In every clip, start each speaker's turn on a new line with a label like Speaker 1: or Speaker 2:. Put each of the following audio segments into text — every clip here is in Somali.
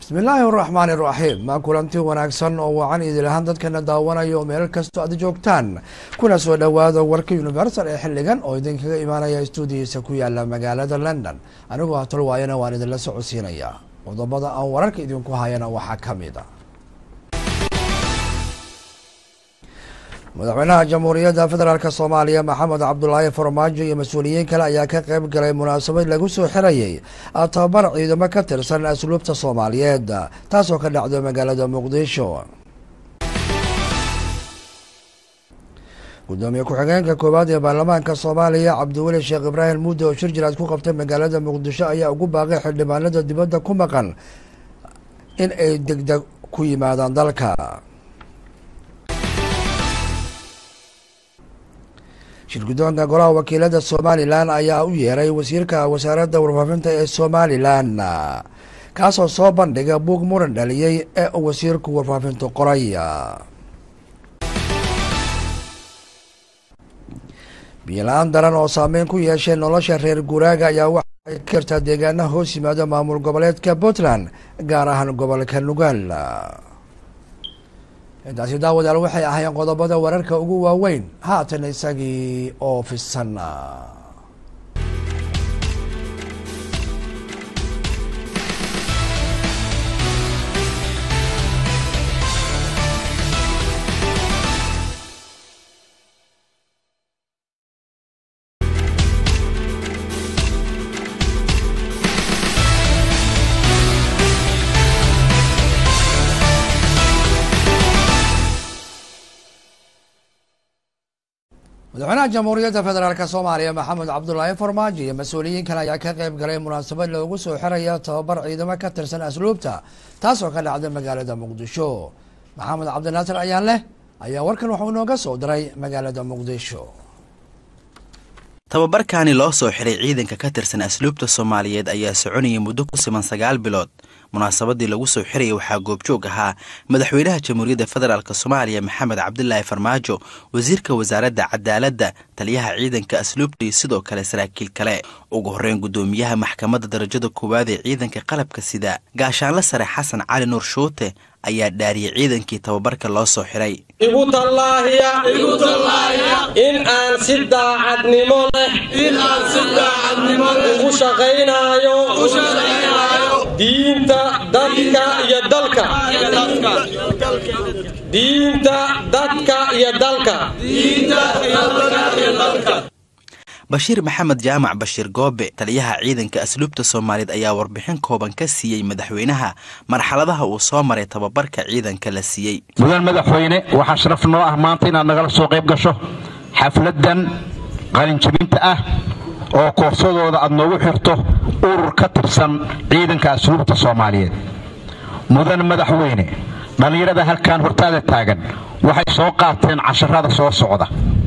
Speaker 1: bismillaahi araxmaani iraxiim maa kulanti wanaagsan oo wacan idil ahaan dadkana daawanaya oo meel kastoo aad joogtaan kuna soo dhowaada warka universal ee xiligan oo idinkaga imaanaya stuudiyiisa ku yaala magaalada london anigoo hatol waayana waan idinla socodsiinaya qodobada aan wararka idinku hayana waxaa ka mid a madaxweynaha jamhuuriyadda federaalk soomaaliya maxamed cabdulaahi farmaajo iyo mas-uuliyiin kale ayaa ka qeyb galay munaasabad lagu soo xirayay tababar ciidamo ka tirsan asluubta soomaaliyeed taasoo ka dhacda magaalada muqdisho gudoomiye ku-xigeenka koowaad ee baarlamaanka soomaaliya cabdiweli sheekh ibraahim mudde oo shir jiraad ku qabtay magaalada muqdisho ayaa ugu baaqay xildhibaanada dibadda ku maqan in ay degdeg ku yimaadaan dalka shirgudoonka golaha wakiilada somalilan ayaa u yeeray wasiirka wasaaradda warfaafinta ee somalilan kaasoo soo bandhiga buug muran dhaliyey ee uu wasiirku warfaafintu qoray biyola-aan daran oo saameyn ku yeeshay nolosha reer guuraaga ayaa waxay ka jirtaa deegaanaha hoos yimaada maamul goboleedka puntland gaar ahaan gobolka nugaal intaasi daawadaal waxay ahaayeen qodobada wararka ugu waaweyn haatan isagii oo fisan madaxweynaha jamhuuriyadda federaalk soomaaliya maxamed cabdulaahi farmaajo iyo mas-uuliyiin kale ayaa ka qeyb galay munaasabad loogu soo xiraya tababar ciidamo ka tirsan asluubta taasoo ka dhacda magaalada muqdisho maxamed cabdinaasir ayaan leh ayaa warkan waxuu inooga soo diray magaalada muqdisho
Speaker 2: tababarkaani loo soo xiray ciidanka ka tirsan asluubta soomaaliyeed ayaa soconayay muddo ku siman sagaal bilood munaasabadii lagu soo xirayay waxaa goobjoog ahaa madaxweynaha jamhuuriyadda federaalk soomaaliya maxamed cabdilaahi farmaajo wasiirka wasaaradda cadaaladda taliyaha ciidanka asluubta iyo sidoo kale saraakiil kale ugu horreyn guddoomiyaha maxkamadda darajada koowaad ee ciidanka qalabka sida gaashaanle sare xasan cali nuur shuute ayaa dhaariyay ciidankii tababarka loo soo xiray
Speaker 3: igu tallaahiya in aan si daacadnimo leh ugu shaqaynaayo diinta dadka iyo dalka diinta dadka iyo dalka
Speaker 2: bashiir maxamed jaamac bashiir goobe taliyaha ciidanka asluubta soomaaliyeed ayaa warbixin kooban ka siiyey madaxweynaha marxaladaha uu soo maray tababarka ciidanka la siiyey
Speaker 4: mudan madaxweyne waxaa sharaf noo ah maanta inaad nagala soo qayb gasho xafladan qalinjabinta ah oo koorsadooda aad noogu xirto urur ka tirsan ciidanka asluubta soomaaliyeed mudan madaxweyne dhallinyarada halkan hortaada taagan waxay soo qaateen casharada soo socda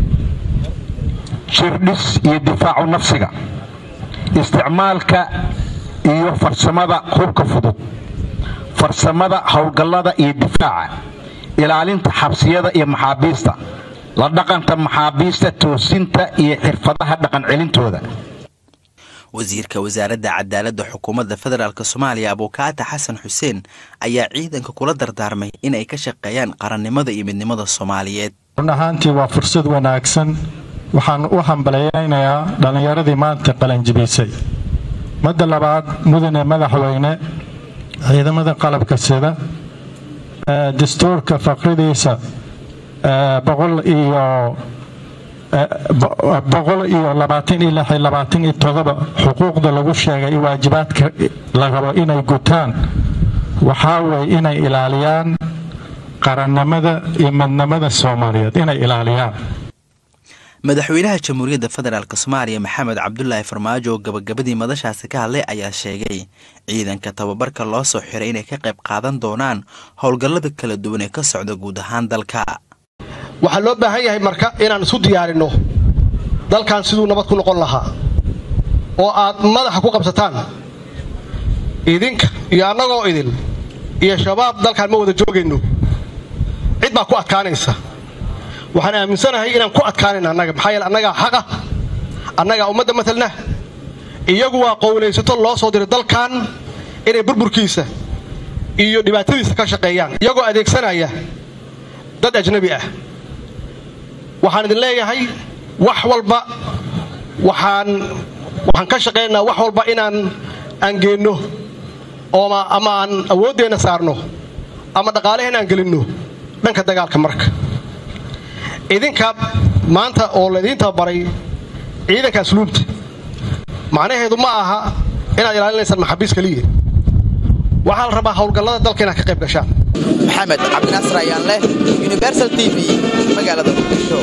Speaker 4: jirdhis iyo difaacu nafsiga isticmaalka iyo farsamada hubka fudud farsamada howlgallada iyo difaaca ilaalinta xabsiyada iyo maxaabiista la dhaqanta maxaabiista toosinta iyo xirfadaha dhaqan celintooda
Speaker 2: wasiirka wasaaradda cadaaladda xukuumadda federaalk soomaaliya abuukaata xasan xuseen ayaa ciidanka kula dardaarmay inay ka shaqeeyaan qarannimada iyo midnimada soomaaliyeed
Speaker 5: run ahaantii waa fursad wanaagsan waxaan u hambalyaynayaa dhallinyaradii maanta qalanjibisay madda labaad mudane madaxweyne ciidamada qalabka sida dastuurka faqridiisa boqol iyo boqol iyo labaatan iyo lix iyo labaatan iyo todoba xuquuqda lagu sheegay waajibaadka la rabo inay gutaan waxaa weeye inay ilaaliyaan qarannimada iyo midnimada soomaaliyeed inay ilaaliyaan
Speaker 2: madaxweynaha jamhuuriyadda federaalk soomaaliya maxamed cabdulaahi farmaajo oo gabagabadii madashaasi ka hadlay ayaa sheegay ciidanka tababarka loo soo xiray inay ka qayb qaadan doonaan howlgallada kala duwan ee ka socda guud ahaan dalka
Speaker 6: waxaa loo baahan yahay marka inaan isu diyaarinno dalkan siduu nabad ku noqon lahaa oo aad madaxa ku qabsataan idinka iyo annagoo idin iyo shabaab dalkaan ma wada joogayno cid baa ku adkaanaysa waxaan aaminsanahay inaan ku adkaanayna annaga maxaa yeele annagaa xaqa annagaa ummadda matalna iyagu waa qowlaysato loo soo diray dalkan inay burburkiisa iyo dhibaatadiisa ka shaqeeyaan iyagoo adeegsanaya dad ajnabi ah waxaan idin leeyahay wax walba waxaan waxaan ka shaqaynaynaa wax walba inaan aan geenno ooma ama aan awooddeenna saarno ama dhaqaaleheen aan gelinno dhanka dagaalka marka idinka maanta oo laydiin tababaray ciidanka asluubta macnaheedu ma aha inaad ilaalinaysaan maxaabiis keliya waxaa la rabaa howlgallada dalka inaad ka qayb gashaan
Speaker 7: maxamed cabdinaasir ayaan leh universal t v magaalada muqdisho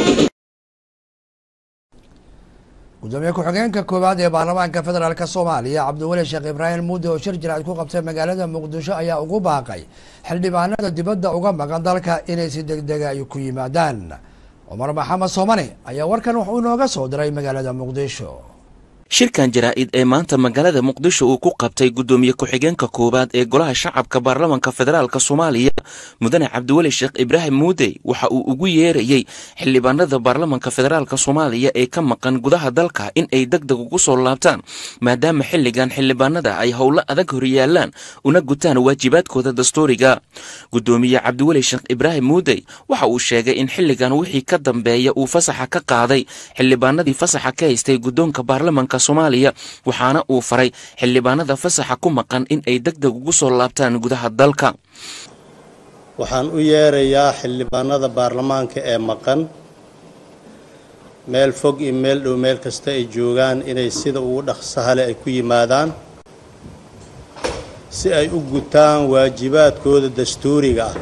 Speaker 1: gudoomiye ku-xigeenka koowaad ee baarlamaanka federaalk soomaaliya cabdiweli sheekh ibraahim muudi oo shir jiraad ku qabtay magaalada muqdisho ayaa ugu baaqay xildhibaanada dibadda uga maqan dalka inay si degdega ay ku yimaadaan cumar maxamed soomane ayaa warkan wuxuu inooga soo diray magaalada muqdisho
Speaker 8: shirkan jaraa'id ee maanta magaalada muqdisho uu ku qabtay guddoomiye ku-xigeenka koowaad ee golaha shacabka baarlamanka federaalk soomaaliya mudane cabdiweli sheekh ibraahim muudey waxa uu ugu yeerayey xildhibaanada baarlamanka federaalk soomaaliya ee ka maqan gudaha dalka in ay deg deg ugu soo laabtaan maadaama xilligan xildhibaanada ay howlo adag horyaalaan una gutaan waajibaadkooda dastuuriga guddoomiye cabdiweli sheekh ibraahim muudey waxa uu sheegay in xilligan wixii ka dambeeya uu fasaxa ka qaaday xildhibaanadii fasaxa ka haystay guddoonka baarlamanka soomaaliya waxaana uu faray xildhibaanada fasaxa ku maqan in ay deg deg ugu soo laabtaan gudaha dalka
Speaker 9: waxaan u yeerayaa xildhibaanada baarlamaanka ee maqan meel fog iyo meel dhow meel kasta ay joogaan inay sida ugu dhaqsahale ay ku yimaadaan si ay u gutaan waajibaadkooda dastuuriga ah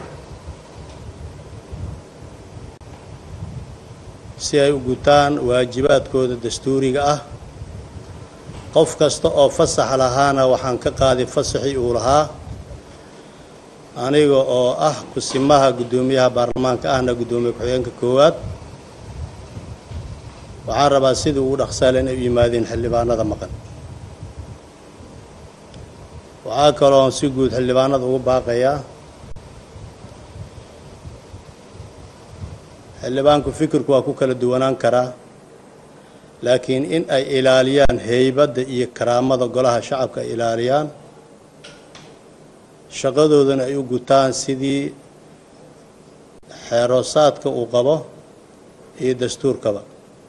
Speaker 9: si ay u gutaan waajibaadkooda dastuuriga ah qof kasta oo fasax lahaana waxaan ka qaaday fasaxii uu lahaa aniga oo ah kusimaha guddoomiyaha baarlamaanka ahna guddoomiye ku-xigeenka koowaad waxaan rabaa sidii ugu dhaqsaale inay u yimaadeen xildhibaanada maqan waxaa kaloon si guud xildhibaanada ugu baaqayaa xildhibaanku fikirku waa ku kala duwanaan karaa laakiin in ay ilaaliyaan heybadda iyo karaamada golaha shacabka ay ilaaliyaan shaqadoodana ay u gutaan sidii xeeroosaadka uu qabo iyo dastuurkaba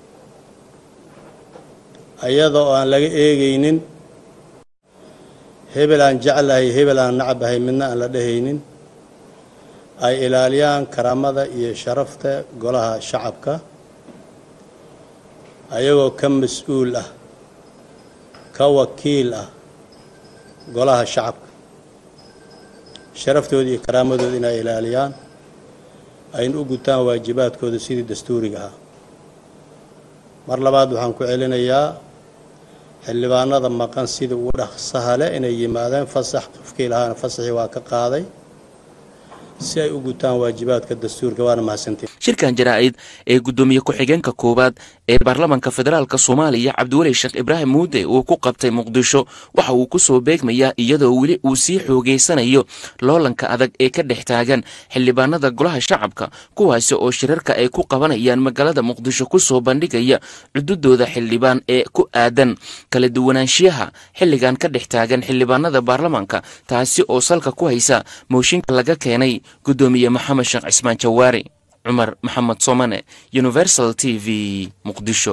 Speaker 9: ayada oo aan laga eegaynin hebel aan jeclahay hebel aan nacabahay midna aan la dhehaynin ay ilaaliyaan karaamada iyo sharafta golaha shacabka ayagoo ka mas-uul ah ka wakiil ah golaha shacabka sharaftooda iyo karaamadooda inay ilaaliyaan ayna u gutaan waajibaadkooda sidii dastuuriga ahaa mar labaad waxaan ku celinayaa xildhibaanada maqan sida ugu dhaqsaha leh inay yimaadeen fasax qofkii lahaana fasaxii waa ka qaaday si ay u gutaan waajibaadka dastuurka waana mahadsantiin
Speaker 8: shirkan jaraa'id ee guddoomiye ku-xigeenka koowaad ee baarlamanka federaalk soomaaliya cabdiweli sheekh ibraahim muude uu ku qabtay muqdisho waxa uu ku soo beegmayaa iyadoo weli uu sii xoogeysanayo loolanka adag ee ka dhex taagan xildhibaanada golaha shacabka kuwaasi oo shirarka ay ku qabanayaan magaalada muqdisho ku soo bandhigaya cududooda xildhibaan ee ku aadan kala duwanaanshiyaha xilligan ka dhex taagan xildhibaanada baarlamanka taasi oo salka ku haysa mooshinka laga keenay guddoomiye maxamed sheekh cismaan jawaari cumar maxamed somane universal t v muqdisho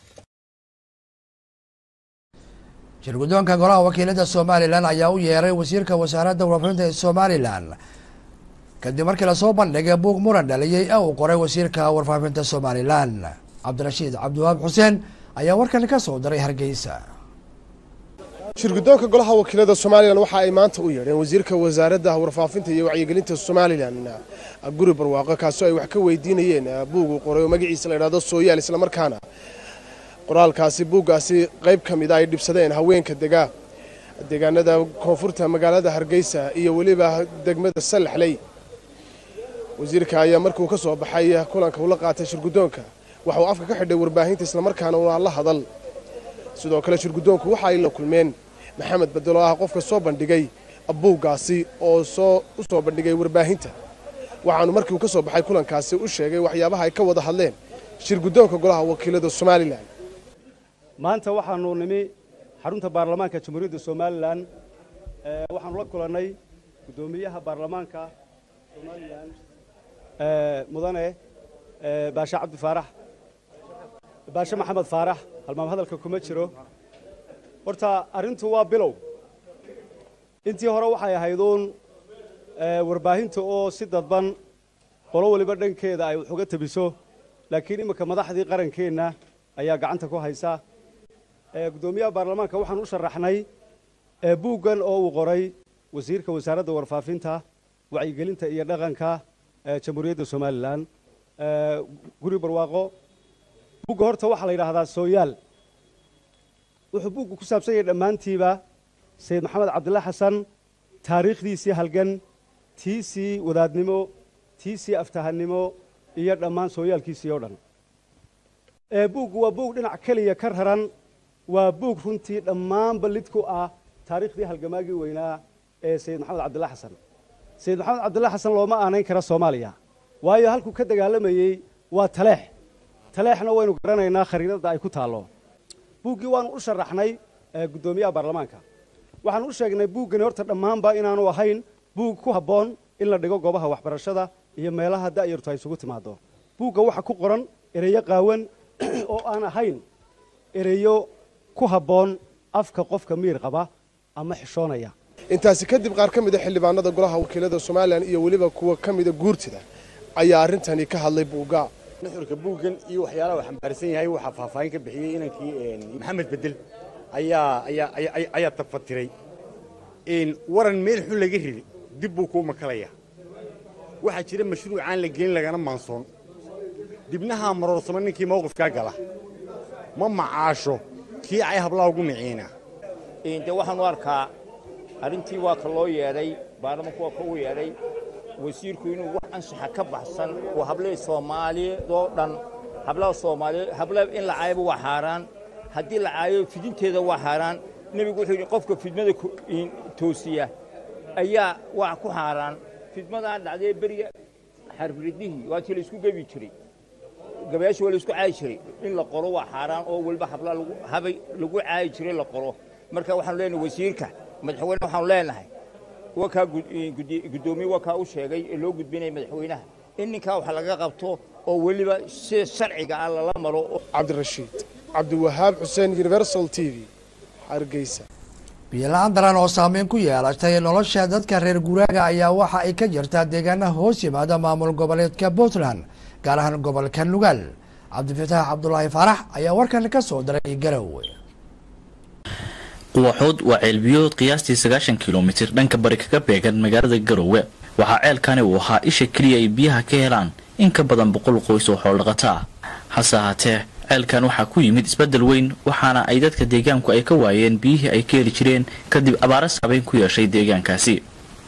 Speaker 1: shirguddoonka golaha wakiilada somalilan ayaa u yeeray wasiirka wasaaradda warfarinta ee somalilan kadib markii lasoo bandhigay buug muran dhaliyey ee uu qoray wasiirka warfaafinta somalilan cabdirashiid cabdiwahaab xuseen ayaa warkan ka soo diray hargeysa
Speaker 10: shirguddoonka golaha wakiilada somalilan waxa ay maanta u yeedheen wasiirka wasaaradda warfaafinta iyo wacyigelinta somalilan guri barwaaqo kaasoo ay wax ka weydiinayeen buug uu qoray oo magaciisa la idhahdo sooyaal islamarkaana qoraalkaasi buuggaasi qayb ka mida ay dhibsadeen haweenka degaa deegaanada koonfurta magaalada hargeysa iyo weliba degmada sallaxley wasiirka ayaa markuu ka soo baxay kulanka ula qaatay shirguddoonka waxa uu afka ka xidhay warbaahinta islamarkaana una la hadal sidoo kale shirguddoonku waxa ay la kulmeen maxamed bedelo ah qofka soo bandhigay buuggaasi oo soo u soo bandhigay warbaahinta waxaanu markii uu ka soo baxay kulankaasi u sheegay waxyaabaha ay ka wada hadleen shirguddoonka golaha wakiilada somalilan
Speaker 11: maanta waxaanu nimi xarunta baarlamaanka jamhuuriyadda somalilan waxaanu la kulannay guddoomiyaha baarlamaanka somalilan mudane baashe cabdi faarax baashe maxamed faarax halmaam hadalka kuma jiro horta arrintu waa bilow intii hore waxay ahayduun warbaahinta oo si dadban qolo waliba dhankeeda ay wax uga tabiso laakiin imminka madaxdii qarankeenna ayaa gacanta ku haysa guddoomiyaha baarlamaanka waxaan u sharaxnay buuggan oo uu qoray wasiirka wasaaradda warfaafinta wacyigelinta iyo dhaqanka jamhuuriyadda somalilan guri barwaaqo buugga horta waxaa la yidhaahdaa sooyaal wuxuu buuggu ku saabsan yahay dhammaantiiba sayid maxamed cabdilla xasan taariikhdiisii halgan tiisii wadaadnimo tiisii aftahannimo iyo dhammaan sooyaalkiisii oo dhan buuggu waa buug dhinac keliya ka raran waa buug runtii dhammaanba lid ku ah taariikhdii halgamaagii weynaa ee sayid maxamed cabdilla xasan sayid maxamed cabdilla xasan looma aanayn kara soomaaliya waayo halkuu ka dagaalamayey waa taleex taleexna waynu garanaynaa khariidadda ay ku taallo buuggii waanu u sharaxnay guddoomiyaha baarlamaanka waxaan u sheegnay buuggani horta dhammaanba inaanu ahayn buug ku habboon in la dhigo goobaha waxbarashada iyo meelaha da'yartu ay isugu timaado buugga waxa ku qoran ereyo qaawan oo aan ahayn ereyo ku habboon afka qofka miir qaba ama xishoonaya
Speaker 10: intaasi kadib qaar ka mida xildhibaanada golaha wakiilada somalilan iyo weliba kuwa ka mida guurtida ayaa arrintani ka hadlay buugga
Speaker 12: nuxurka buuggan iyo waxyaalaha uu xambaarsan yahay waxaa faahfaahin ka bixiyey inankii maxamed bedel ayaa ayaa ayaa tafatiray waran meel xun laga ridi dib buu kuu makalaya waxaa jira mashruucaan la gelin lagana maansoon dibnahaa maroorsamo ninkii mawqifkaa gala ma macaasho kii cay hablaha ugu miciina
Speaker 13: de waxaanu arkaa arrintii waa ka loo yeedhay baarlamanku waa ka u yeedhay wasiirku inuu wax anshaxa ka baxsan oo hablihii soomaaliyeed oo dhan hablaha soomaaliyeed hablaha in la caayaba waa xaaraan haddii la caayo fidinteeda waa xaaraan nebigu wuxuu yidhi qofka fidmada toosiya ayaa waa ku xaaraan fidmadaa dhacdee beriga xarfiridihii waa tii la isku gebi jiray gabayaasha waa la isku caayi jiray in la qoro waa xaaraan oo weliba habla habay lagu caayi jiray la qoro marka waxaanu leenahay wasiirka madaxweyne waxaanu leenahay wakaa guddoomiye wakaa u sheegay ee loo gudbinaya madaxweynaha in ninkaa wax laga qabto oo weliba sida sharciga ah lala maro
Speaker 10: cabdirashiid cabdiwahaab xuseen universal t v hargeysa
Speaker 1: biyola-aan daran oo saameyn ku yeelatay nolosha dadka reer guuraaga ayaa waxa ay ka jirtaa deegaanaha hoos yimaada maamul goboleedka puntland gaar ahaan gobolka nugaal cabdifataax cabdulaahi faarax ayaa warkan ka soo diray garow
Speaker 14: quwaxood waa ceelbiyood qiyaastii sagaashan kilomitir dhanka bari kaga beegan magaalada garowe waxaa ceelkani uu ahaa isha keliya ay biyaha ka helaan in ka badan boqol qoys oo xoolodhaqata ah hase ahaatee ceelkan waxaa ku yimid isbeddel weyn waxaana ay dadka deegaanku ay ka waayeen biyihii ay ka heli jireen kadib abaara saabeyn ku yeeshay deegaankaasi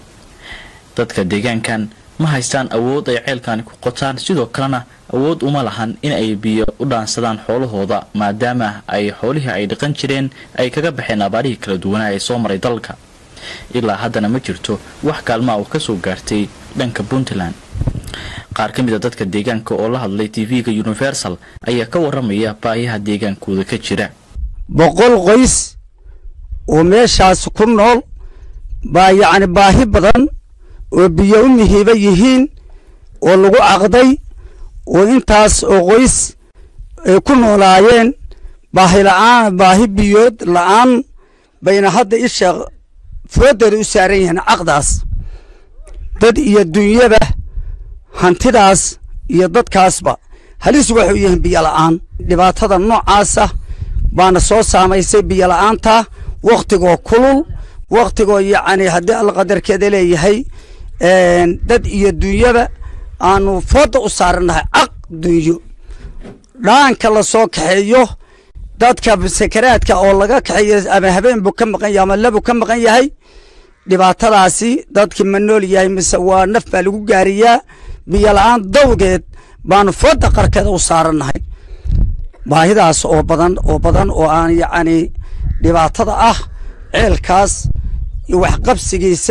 Speaker 14: dadka deegaankan ma haystaan awood ay ceelkani ku qotaan sidoo kalena awood uma lahan in ay biyo u dhaansadaan xoolahooda maadaama ay xoolihii ay dhaqan jireen ay kaga baxeen abaarihii kala duwanaa ee soo maray dalka ilaa haddana ma jirto wax kaalmaa oo ka soo gaartay dhanka puntland qaar ka mid a dadka deegaanka oo la hadlay tv-ga universal ayaa ka waramaya baayaha deegaankooda ka jira
Speaker 15: boqol qoys oo meeshaas ku nool baa yacni baahi badan oo biyo u mihiiba yihiin oo lagu caqday oo intaas oo qoys ay ku noolaayeen baahi la'aan baahi biyood la'aan bayna hadda isha fooddeeda u saaran yihiin caqdaas dad iyo dunyaba hantidaas iyo dadkaasba halis waxay u yihiin biyo la'aan dhibaatada noocaasa baana soo saamaysay biyo la'aanta wakhtigoo kulul wakhtigoo yacni haddii alla qadarkeeda leeyahay dad iyo dunyaba aanu fooda u saarannahay caq dunyo dhaanka la soo kaxeeyo dadka sakaraadka oo laga kaxeeyo ama habeen buu ka maqan yahay ama labuu ka maqan yahay dhibaatadaasi dadkii ma nool yahay mise waa naf baa lagu gaariyaa biyo la-aan dawgeed baanu fooda qarkeeda u saarannahay baahidaas oo badan oo badan oo aan yacni dhibaatada ah ceelkaas iyo waxqabsigiisa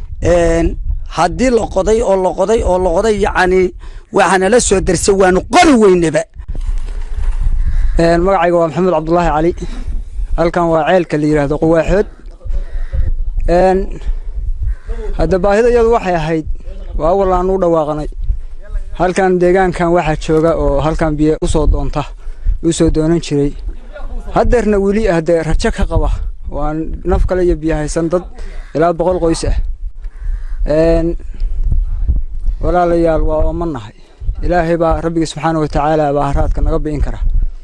Speaker 15: haddii la qoday oo la qoday oo la qoday yacni waxaana la soo darsay waanu qori weynaba
Speaker 16: magacayga waa maxamed cabdulaahi cali halkan waa ceelka la yidhaahdo quwaaxood hadda baahida iyadu waxay ahayd waa awal aan u dhawaaqnay halkan deegaankan waxaa jooga oo halkan biyo usoo doonta usoo doonan jiray haddeerna weli haddee rajo ka qaba waa naf kale iyo biyo haysan dad ilaa boqol qoys ah walaalayaal waa oomanahay ilaahay baa rabbigi subxaana watacaala baa haraadka naga bi'in kara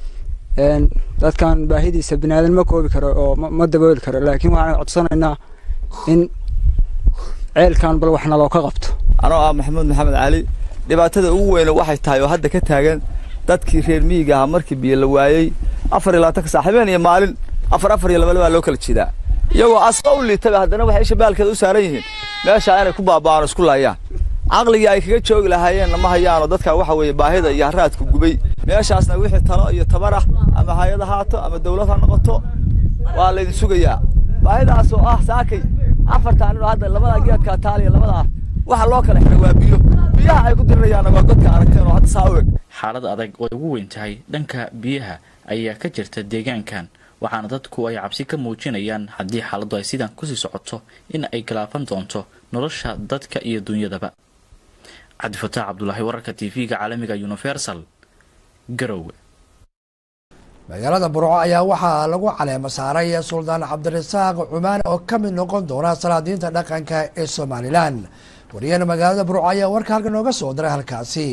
Speaker 16: dadkan baahidiisa binaadan ma koobi karo oo ma dabooli karo laakiin waxaan codsanaynaa in ceelkan bal wax naloo ka qabto
Speaker 17: anoo ah maxamuud maxamed cali dhibaatada ugu weyne waxay tahay oo hadda ka taagan dadkii reer miyiga ahaa markii biyo la waayey afar iyo labaatanka saac habeen iyo maalin afar afar iyo laba labaa loo kala jeedaa iyagoo asqa u liitaba haddana waxay isha baalkeeda u saaran yihiin meeshaa inay ku baaba'aan oo isku laayaan caqligii ay kaga joogi lahaayeenna ma hayaanoo dadka waxa weeye baahida iyo haraadka gubay meeshaasna wixii talo iyo tabar ah ama hay-ad ahaato ama dawlad ha noqoto waa laydin sugayaa baahidaas oo ah saakay afarta anino hadda labada geedka taaliya labada ah waxa loo kala xiray waa biyo biyaha ay ku dirirayaanna waa godka aragteen oo hadda saa u eg
Speaker 14: xaalad adag oo ay ugu weyn tahay dhanka biyaha ayaa ka jirta deegaankan waxaana dadku ay cabsi ka muujinayaan haddii xaaladdu ay sidan kusii socoto in ay galaafan doonto nolosha dadka iyo dunyadaba cabdifataax cabdulaahi wararka t v-ga caalamiga universal garowe
Speaker 1: magaalada burco ayaa waxaa lagu caleemo saaray suldaan cabdirasaaq cumaan oo ka mid noqon doona salaadiinta dhaqanka ee somalilan wariyana magaalada burco ayaa warka halka nooga soo diray halkaasi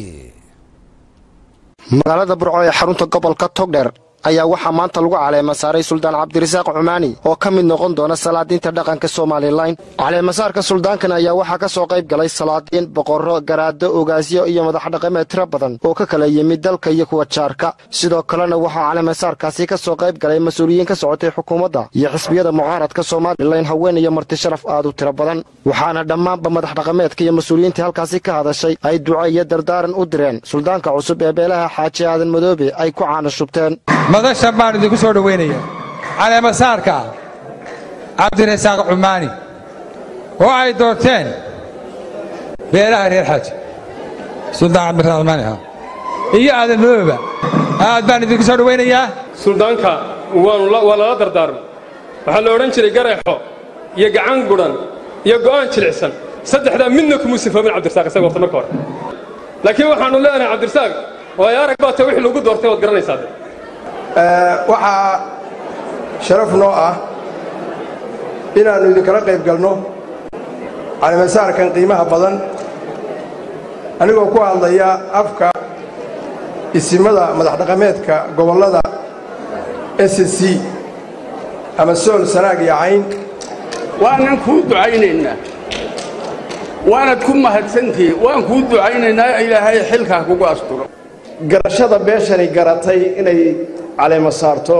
Speaker 18: magaalada burco ee xarunta gobolka togdher ayaa waxaa maanta lagu caleema saaray suldaan cabdirasaaq cumaani oo ka mid noqon doona salaadiinta dhaqanka somalilan caleemasaarka suldaankan ayaa waxaa ka soo qayb galay salaadiin boqorro garaado ogaasyo iyo madaxdhaqameed tiro badan oo ka kala yimid dalka iyo kuwa jaarka sidoo kalena waxaa caleemasaarkaasi ka soo qayb galay mas-uuliyiin ka socotay xukuumadda iyo xisbiyada mucaaradka somalilan haween iyo marti sharaf aad u tiro badan waxaana dhammaanba madaxdhaqameedka iyo mas-uuliyiintii halkaasi ka hadashay ay duco iyo dardaaran u direen suldaanka cusub ee beelaha xaaji aadan madoobe ay ku caana shubteen
Speaker 19: madashan baan idinku soo dhowaynaya caleemasaarka cabdirasaaq cumaani oo ay doorteen beelaha reer xaaji suldaan cabdirasaaq cumaani ah iyo aadan madooba aad baan idinku soo dhowaynayaa
Speaker 20: suldaanka waanu waa lala dardaarmay waxaa la odhan jiray gareexo iyo gacan gudhan iyo go'aan jilicsan saddexdaa midna kuma sifoobin cabdirasaaq isaga horta marka hore laakiin waxaannu leenahay cabdirasaaq waayo arag baa ta wixii lagu doortay waad garanaysaa
Speaker 21: waxaa sharaf noo ah inaannu idinkala qayb galno caleemasaarkan qiimaha badan anigoo ku hadlaya afka isimada madaxdhaqameedka gobollada s c ama sool sanaag iyo cayn
Speaker 22: waanan kuu ducaynaynaa waanad ku mahadsantihi waan kuu ducaynaynaa ilaahay xilkaa kugu asturo
Speaker 21: garashada beeshani garatay inay caleema saarto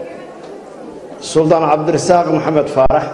Speaker 21: suldaan cabdirasaaq maxamed faarax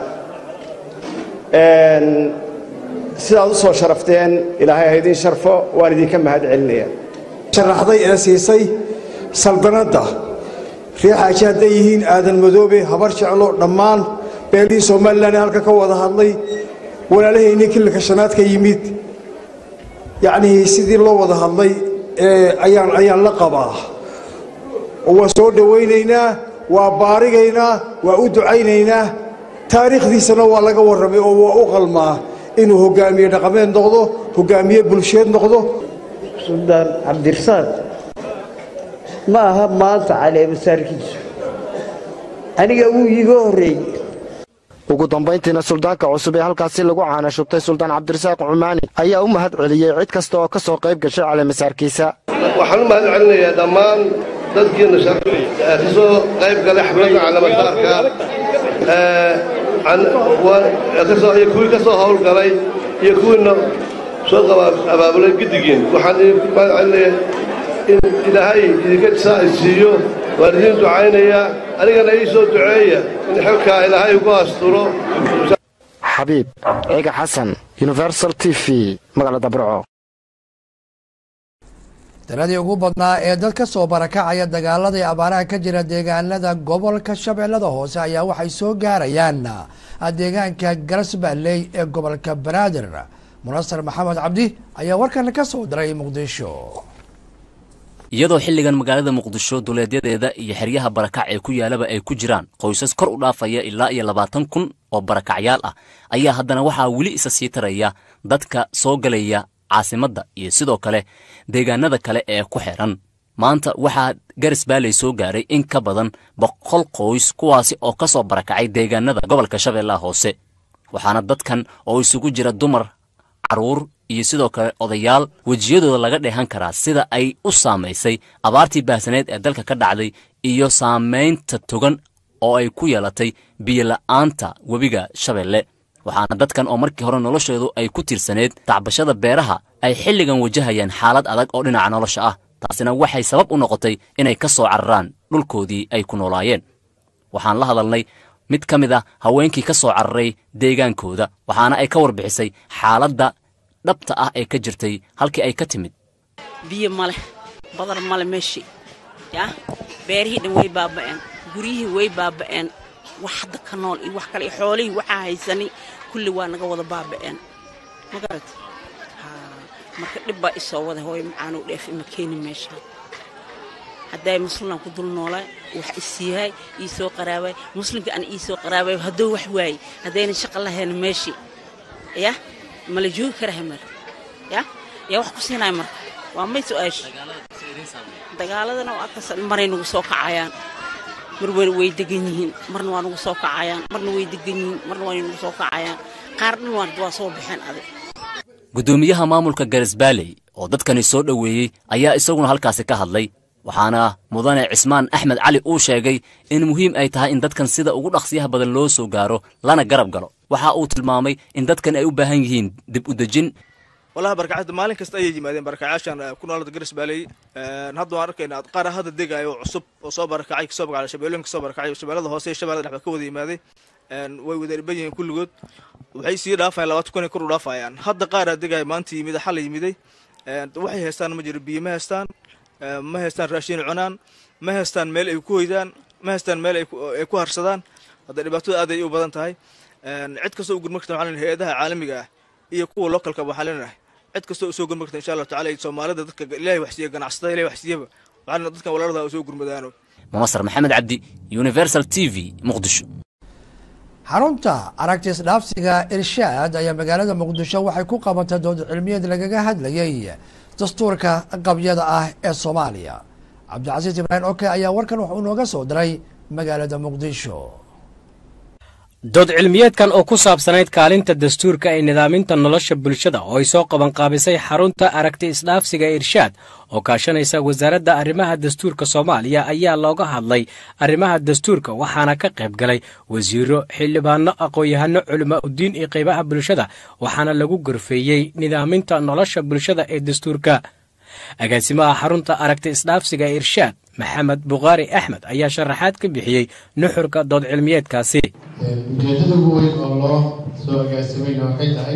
Speaker 21: sidaad u soo sharafteen ilaahay ha idiin sharfo waan idinka mahad celinaya
Speaker 23: sharaxday ee siisay saldanadda reer xaaji hadday yihiin aadan madoobe habar jeclo dhammaan beelihii somalilan ee halka ka wada hadlay walaalahaynii kililka shanaad ka yimid yacnii sidii loo wada hadlay ayaan ayaan la qabaa oo waa soo dhowaynaynaa waa baarigaynaa waa u ducaynaynaa taariikhdiisana waa laga warramay oo waa u qalmaa inuu hoggaamiye dhaqameed noqdo hoggaamiye bulsheed noqdo
Speaker 24: suldaan cabdirasaaq ma aha maanta caleemasaarkiisu aniga wuu iiga horreeyey
Speaker 18: ugu dambayntiina suldaanka cusub ee halkaasi lagu caana shubtay suldaan cabdirasaaq cumaani ayaa u mahad celiyey cid kasta oo ka soo qayb gashay caleemasaarkiisa
Speaker 25: waxaan u mahad celinayaa dhammaan dadkiina ka soo qayb galay xafladda caleemasaarka iyo kuwii ka soo howlgalay iyo kuwiina soo abaabulay giddigiin waxaan idinku mahad celinayaa in ilaahay idinka saa siiyo waan idiin ducaynayaa anigana ii soo duceeya in xilkaa ilaahay ugu asturo
Speaker 18: xabiib ciga xasan universal t v magaalada burco
Speaker 1: tiradii ugu badnaa ee dad ka soo barakacaya dagaaladii abaaraha ka jira deegaanada gobolka shabeellada hoose ayaa waxay soo gaarayaan deegaanka garasbaaley ee gobolka banaadir munasar maxamed cabdi ayaa warkan ka soo diray muqdisho
Speaker 2: iyadoo xilligan magaalada muqdisho duleedyadeeda iyo xeryaha barakac ee ku yaalaba ay ku jiraan qoysas kor u dhaafaya ilaa iyo labaatan kun oo barakacyaal ah ayaa haddana waxaa weli isa sii taraya dadka soo galaya caasimadda iyo sidoo kale deegaanada kale ee ku xeran maanta waxaa garis baaley soo gaaray in ka badan boqol qoys kuwaasi oo ka soo barakacay deegaanada gobolka shabeellaha hoose waxaana dadkan oo isugu jira dumar carruur iyo sidoo kale odayaal wejiyadooda laga dheehan karaa sida ay u saamaysay abaartii baahsaneed ee dalka ka dhacday iyo saamaynta togan oo ay ku yeelatay biyola'aanta webiga shabeelle waxaana dadkan oo markii hore noloshoodu ay ku tiirsaneed tacbashada beeraha ay xilligan wajahayaan xaalad adag oo dhinaca nolosha ah taasina waxay sabab u noqotay inay ka soo cararaan dhulkoodii ay ku noolaayeen waxaan la hadalnay mid ka mid a haweenkii ka soo cararay deegaankooda waxaana ay ka warbixisay xaaladda dhabta ah ee ka jirtay halkii ay ka timid
Speaker 3: biyo male badar male meeshii yaa beerihii dhan way baaba'een guryihii way baaba'een wax hadda ka nool iyo wax kale iyo xoolihii waxaa haysanay kulli waa naga wada baaba'een ma garat marka dhib baa isoo wada hooyo macaanuu dheef ima keeni meeshaan hadday muslimlaan ku dul noolaa wax isiiyahay ii soo qaraabay muslimka aan ii soo qaraabay hadduu wax waayey haddayna shaqa lahayn meeshii ya mala joogi karahay mar ya yaa wax ku siinaya marka waa may su-aasha dagaaladana waa kas maray nagu soo kacayaan mar way degan yihiin marna waa nagu soo kacayaan marna way degan yihiin marna waa nagu soo kacayaan qaar dhan waa soo baxeen adig
Speaker 2: guddoomiyaha maamulka garis baaley oo dadkani soo dhoweeyey ayaa isaguna halkaasi ka hadlay waxaana mudane cismaan axmed cali uu sheegay in muhiim ay tahay in dadkan sida ugu dhaqsiyaha badan loo soo gaaro lana garab galo waxa uu tilmaamay in dadkan ay u baahan yihiin dib u dejin
Speaker 4: wallahi barkacada maalin kasta ayay yimaadeen barakacaashan ku noolada garis baaley hadda waan arkaynaa qaar hadda degayo oo cusub oo soo barakacay kasoo bagacay shabeellooyinka kasoo barakacay shabeellada hoose iyo shabeellada dhex ba ka wada yimaaday way wada dhiban yihiin kulligood waxay sii dhaafayaan labaatan kun ay kor u dhaafayaan hadda qaaraa degaya maanta yimid xala yimiday waxay haystaan ma jiro biyo ma haystaan ma haystaan raashin cunaan ma haystaan meel ay ku hoydaan ma haystaan meel ay ku harsadaan hadda dhibaatada aad ay u badan tahay cid kastoo u gurma karta waxaa lenahay hay-adaha caalamiga ah iyo kuwa localka waxaa leenahay cid kastoo usoo gurma karta insha allahu tacala iyo soomaalida dadka ilaahay waxsiiya ganacsatada ilahay waxsiiyaba waxaa lena dadkan walaalada usoo gurmadaano
Speaker 2: munasar maxamed cabdi universal t v muqdisho
Speaker 1: xarunta aragtis dhaafsiga irshaad ayaa magaalada muqdisho waxay ku qabatay dood cilmiyeed lagaga hadlayay dastuurka qabyada ah ee soomaaliya cabdicasiis ibraahim oke ayaa warkan wuxuu inooga soo diray magaalada muqdisho
Speaker 5: dood cilmiyeedkan oo ku saabsanayd kaalinta dastuurka ee nidaaminta nolosha bulshada oo ay soo qabanqaabisay xarunta aragti isdhaafsiga irshaad oo kaashanaysa wasaaradda arrimaha dastuurka soomaaliya ayaa looga hadlay arrimaha dastuurka waxaana ka qayb galay wasiiro xildhibaano aqoon-yahano culimo udiin iyo qaybaha bulshada waxaana lagu gorfeeyey nidaaminta nolosha bulshada ee dastuurka agaasimaha xarunta aragti isdhaafsiga irshaad maxamed bukhaari axmed ayaa sharaxaad ka bixiyey nuxurka dood cilmiyeedkaasi
Speaker 6: ujeeddada ugu weyn oo loo soo agaasimayna waxay tahay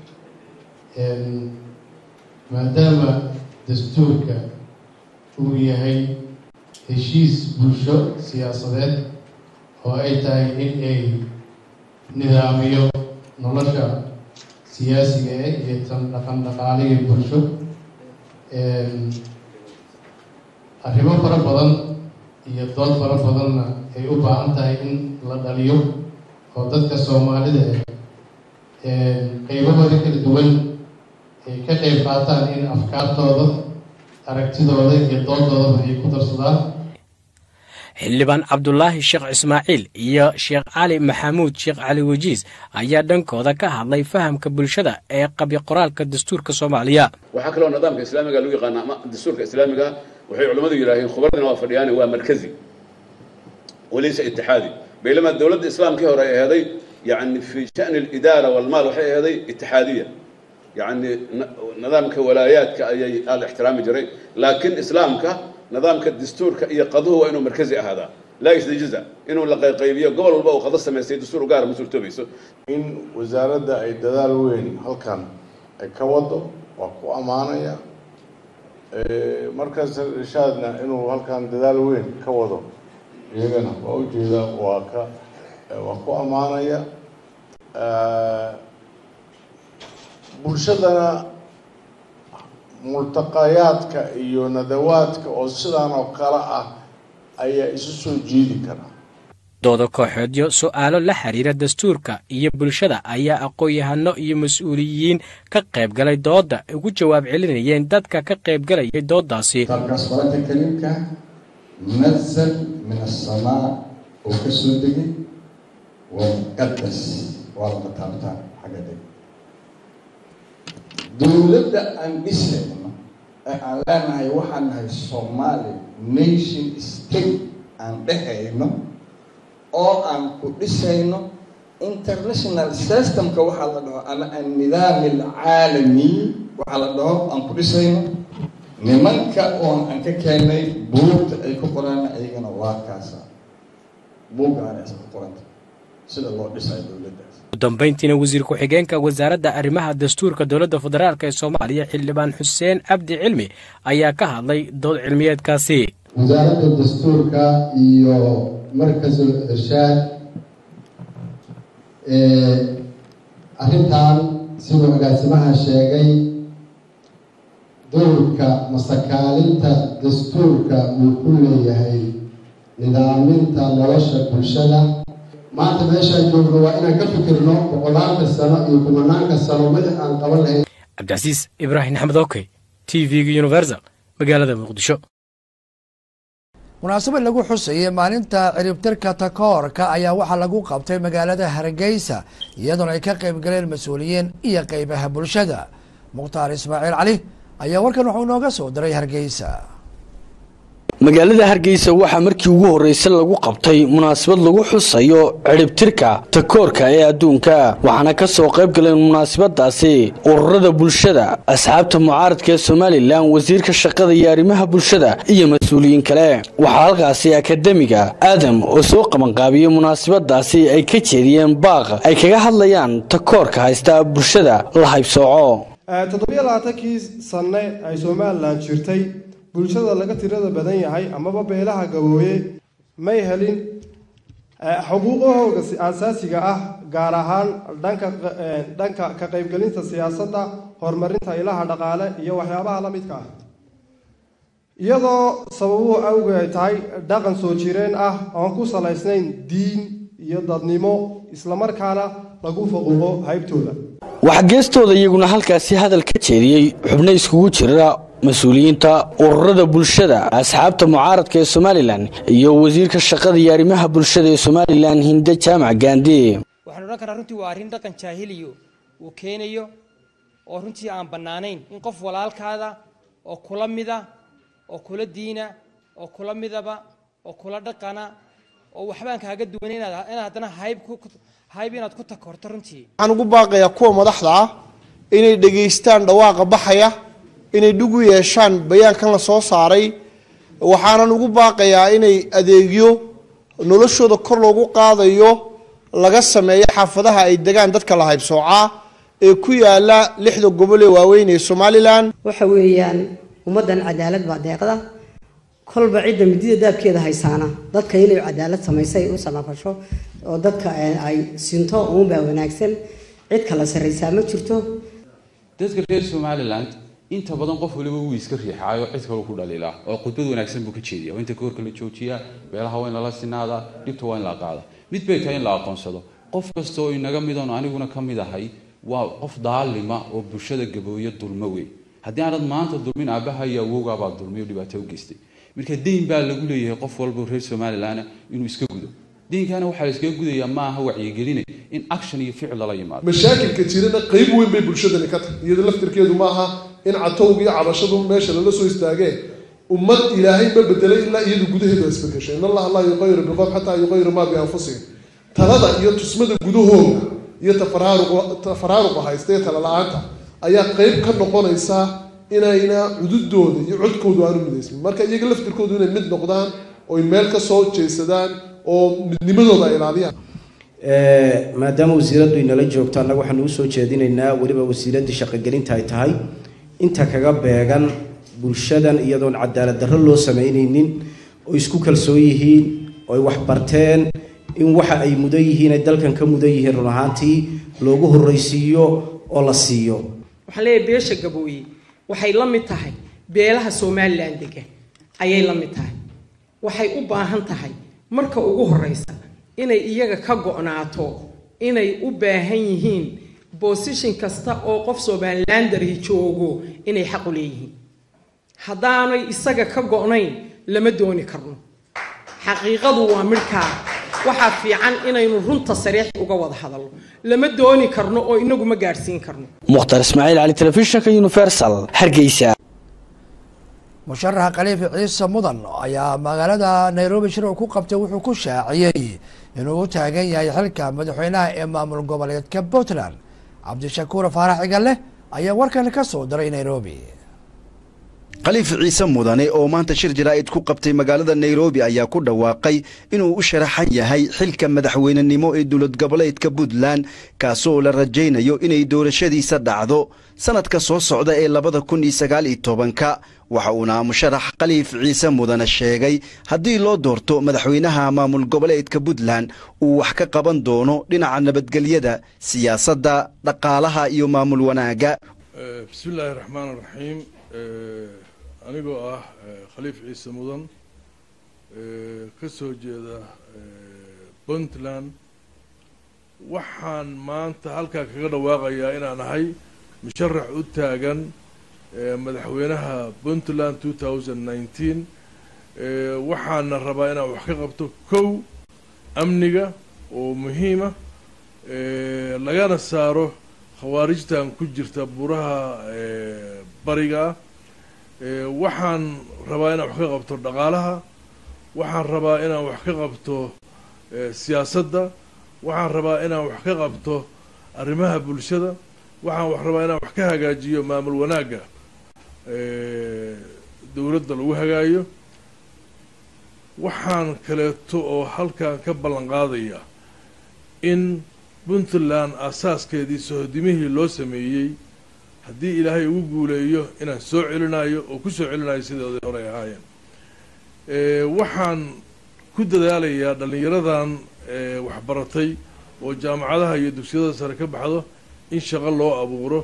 Speaker 6: maadaama dastuurka uu yahay heshiis bulsho siyaasadeed oo ay tahay in ay nidaamiyo nolosha siyaasiga eh iyo tan dhaqan dhaqaaliga bulsho arrimo fara badan iyo dood fara badanna ay u baahan tahay in la dhaliyo oo dadka soomaalida eh qeybahooda kala duwan ay ka qeyb qaataan in afkaartooda aragtidooda iyo doodoodaba ay ku darsadaan
Speaker 5: xildhibaan cabdulaahi sheekh ismaaciil iyo sheekh cali maxamuud sheekh cali wajiis ayaa dhankooda ka hadlay fahamka bulshada ee qabyo qoraalka dastuurka soomaaliya
Speaker 26: waxaa kaloo nidaamka islaamiga lagu yaqaana ama dastuurka islaamiga waxay culimmadu yidhaaheen khubardina waa fadhiyaan waa markazi walaysa itixaadi baylama dowladda islaamkii hore ay aheeday yani fi shani alidaara walmaal waxay aheeday itixaadiya yani nidaamka walaayaadka ayay aada ixtiraami jiray laakiin islaamka nidaamka dastuurka iyo qaduhu waa inuu markazi ahaadaa laa yasdajiza inuu la qayqaybiyo gobol walba uu qado samaystay dastuur u gaara ma suurtoobayso
Speaker 27: in wasaaradda ay dadaal weyn halkan ay ka wado waa ku ammaanaya markaas irshaadna inuu halkan dadaal weyn ka wado iyagana waa ujeeda waa ka waa ku ammaanaya bulshadana multaqayaadka iyo nadawaadka oo sidaan oo kale ah ayaa isu soo jiidi kara
Speaker 5: dooda kooxeedyo su'aalo la xiriira dastuurka iyo bulshada ayaa aqoon-yahano iyo mas-uuliyiin ka qayb galay doodda ugu jawaab celinayeen dadka ka qayb galayay dooddaasi
Speaker 7: kitaabkaas qur-aanka kariimka munazal min asamaa oo ka soo degay waa muqadas waa lama taabtaan xagga deg dowladda aan dhisayno ee aan leenahay waxaan nahay somaali nation state aan dhehayno oo aan ku dhisayno international systemka waxaa la dhaho ama annidaam alcaalami waxaa la dhaho aan ku dhisayno nimanka oon aan ka keenay buugta ay ku qoraan ayagana waa kaasa buuggaana isa ku qoranta sida loo dhisayo dowladdaas
Speaker 5: ugu dambayntiina wasiir ku-xigeenka wasaaradda arrimaha dastuurka dowladda federaalk ee soomaaliya xildhibaan xuseen cabdi cilmi ayaa ka hadlay dood cilmiyeedkaasi
Speaker 7: wasaaradda dastuurka iyo markasul irshaad arrintan siduu agaasimaha sheegay dowrka masakaalinta dastuurka uu ku leeyahay nidaaminta nolosha bulshada maanta meeshaan joogno waa inaan ka fikirno boqolaanka sano iyo kumanaanka sano wixii aan qaban lahayn
Speaker 5: cabdicasiis ibraahim axmed okey t v-ga universal magaalada muqdisho
Speaker 1: munaasabad lagu xusayay maalinta ciribtirka takoorka ayaa waxaa lagu qabtay magaalada hargeysa iyadoona ay ka qayb galeen mas-uuliyiin iyo qeybaha bulshada mukhtaar ismaaciil cali ayaa warkan wuxuu inooga soo diray hargeysa
Speaker 8: magaalada hargeysa waxaa markii ugu horreysay lagu qabtay munaasabad lagu xusayo cidhibtirka takoorka ee adduunka waxaana ka soo qayb galeen munaasabadaasi ururada bulshada asxaabta mucaaradka ee somalilan wasiirka shaqada iyo arrimaha bulshada iyo mas-uuliyiin kale waxaa halkaasi akademiga aadam oo soo qabanqaabiyey munaasabadaasi ay ka jeediyeen baaq ay kaga hadlayaan takoorka haysta bulshada la haybsooco
Speaker 9: toddobiyo labaatankii sanne ay somalilan jirtay bulshada laga tirada badan yahay amaba beelaha gabooye may helin xuquuqahooda asaasiga ah gaar ahaan dhanka dhanka ka qaybgelinta siyaasadda horumarinta ilaha dhaqaale iyo waxyaabaha la midka ah iyadoo sababuhu awgeed ay tahay dhaqan soo jireen ah oon ku salaysnayn diin iyo dadnimo islamarkaana lagu faquuqo haybtooda
Speaker 8: waxaa geestooda iyaguna halkaasi hadal ka jeediyey xubno iskugu jira mas-uuliyiinta ururada bulshada asxaabta mucaaradka ee somalilan iyo wasiirka shaqada iyo arrimaha bulshada ee somalilan hinde jaamac gaandi
Speaker 10: waxaan odhan karaa runtii waa arrin dhaqan jaahiliyo uu keenayo oo runtii aan bannaanayn in qof walaalkaada oo kula mida oo kula diina oo kula midaba oo kula dhaqana oo waxbaan kaaga duwan inaad haddana hayb hayb inaad ku takorto runtii
Speaker 11: waxaan ugu baaqayaa kuwa madaxda ah inay dhegaystaan dhawaaqa baxaya inay dhug u yeeshaan bayaankan la soo saaray waxaanan ugu baaqayaa inay adeegyo noloshooda kor loogu qaadayo laga sameeyo xaafadaha ay degaan dadka la haybsoocaa ee ku yaala lixda gobol ee waaweyn ee somalilan
Speaker 12: waxa weeyaan ummaddan cadaalad baa deeqda kolba cidda midida daabkeeda haysaana dadka inay cadaalad samaysay u samafasho oo dadka ay sinto uunbaa wanaagsan cid kala sarraysaa ma jirto
Speaker 13: dadka reer somaliland inta badan qof waliba wuu iska riixaayo cid kale ku dhaliilaa oo khudbad wanaagsan buu ka jeediya waa inta koorka la joojiyaa beelaha waa in lala sinaadaa dhibta waa in la qaada mid bay tahay in la aqoonsado qof kasta oo inaga midoon aniguna ka mid ahay waa qof daalima oo bulshada gabooyo dulmo wey haddii aanad maanta dulmin aabbaha iyo awowgaabaa dulmay oo dhibaato u geystay marka deyn baa lagu leeyahay qof walba reer somalilan inuu iska gudo deynkaana waxaa la iskaga gudayaa ma aha wacyigeline in action iyo ficil lala yimaado
Speaker 28: mashaakilka jirana qayb weyn bay bulshadani ka tahay iyada laftirkeedu ma aha in catowga iyo cabashadu meesha lala soo istaageen ummad ilaahay ma bedelay ilaa iyadu gudaheedu isbedeshay in allaha laa yuqayiru biqowm xataa yuqayiru maa bianfusihim talada iyo tusmada gudahooda iyo tafaraaruqa haysta iyo tala la-aanta ayaa qayb ka noqonaysa inayna cududooda iyo codkoodu aanu midaysmin marka iyaga laftirkoodu inay mid noqdaan oy meel ka soo jeesadaan oo midnimadooda ay ilaaliyaan
Speaker 29: maadaama wasiiraddu inala joogto annaga waxaanu u soo jeedinaynaa weliba wasiiraddii shaqogelinta ay tahay inta kaga beegan bulshadan iyadoon cadaalad darro loo samaynaynin oo isku kalsoon yihiin oo ay wax barteen in waxa ay mudan yihiin ay dalkan ka mudan yihiin run ahaantii loogu horraysiiyo oo la siiyo
Speaker 10: waxaan leeyahay beesha gabooye
Speaker 14: waxay la mid tahay beelaha somalilan dega ayay la mid tahay waxay u baahan tahay marka ugu horeysa inay iyaga ka go'naato inay u baahan yihiin bosishin kasta oo qof somalilandari joogo inay xaq u leeyihiin haddaanay isaga ka go'nayn lama dooni karno xaqiiqadu waa midhkaa waxaa fiican inaynu runta sariix uga wada hadalno lama dooni karno oo inagu ma gaadhsiin karno
Speaker 8: mukhtar ismaaciil cali telefishinka universal hargeysa
Speaker 1: musharaxa khaliifi ciise mudan ayaa magaalada nairobi shir uu ku qabtay wuxuu ku shaaciyey inuu u taagan yahay xilka madaxweynaha ee maamul goboleedka puntland cabdishakuur faarax cigalle ayaa warkan ka soo diray nairobi
Speaker 15: khaliif ciise mudane oo maanta shir jaraa'id ku qabtay magaalada nairobi ayaa ku dhawaaqay inuu u sharaxan yahay xilka madaxweynenimo ee dowlad goboleedka puntland kaasoo la rajaynayo inay doorashadiisa dhacdo sannadka soo socda ee labada kun iyo sagaal iyo tobanka waxa uuna musharax khaliif ciise mudane sheegay haddii loo doorto madaxweynaha maamul goboleedka puntland uu wax ka qaban doono dhinaca nabadgelyada siyaasadda dhaqaalaha iyo maamul wanaagga
Speaker 16: bismillaahi raxmaan raxiim anigoo ah khaliif ciise mudan ka soo jeeda puntland waxaan maanta halkaa kaga dhawaaqayaa inaan ahay musharax u taagan madaxweynaha puntland two thousand nineteen waxaana rabaa inaan wax ka qabto kow amniga oo muhiima lagana saaro khawaarijtan ku jirta buraha bariga ah waxaan rabaa inaan wax ka qabto dhaqaalaha waxaan rabaa inaan wax ka qabto siyaasadda waxaan rabaa inaan wax ka qabto arrimaha bulshada waxaan wax rabaa inaan wax ka hagaajiyo maamul wanaagga dowladda lagu hagaayo waxaan kaleeto oo halkan ka ballan qaadaya in puntland asaaskeedii sohodimihii loo sameeyey haddii ilaahay ugu guuleeyo inaan soo celinayo oo ku soo celinayo sidooday horey ahaayeen waxaan ku dadaalayaa dhallinyaradan waxbaratay oo jaamacadaha iyo dugsiyada sare ka baxdo in shaqo loo abuuro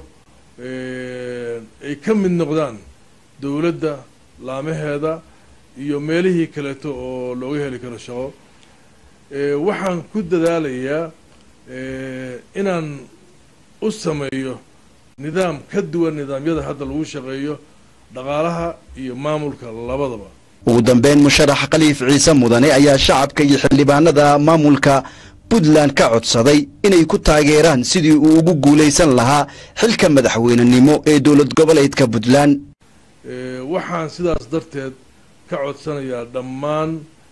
Speaker 16: ay ka mid noqdaan dowladda laamaheeda iyo meelihii kaleeto oo looga heli karo shaqo waxaan ku dadaalayaa inaan u sameeyo nidaam ka duwan nidaamyada hadda lagu shaqeeyo dhaqaalaha iyo maamulka labadaba
Speaker 15: ugu dambeyn musharax khaliif ciise mudane ayaa shacabka iyo xildhibaanada maamulka puntland ka codsaday inay ku taageeraan sidii uu ugu guulaysan lahaa xilka madaxweynenimo ee dowlad goboleedka puntland
Speaker 16: waxaan sidaas darteed ka codsanayaa dhammaan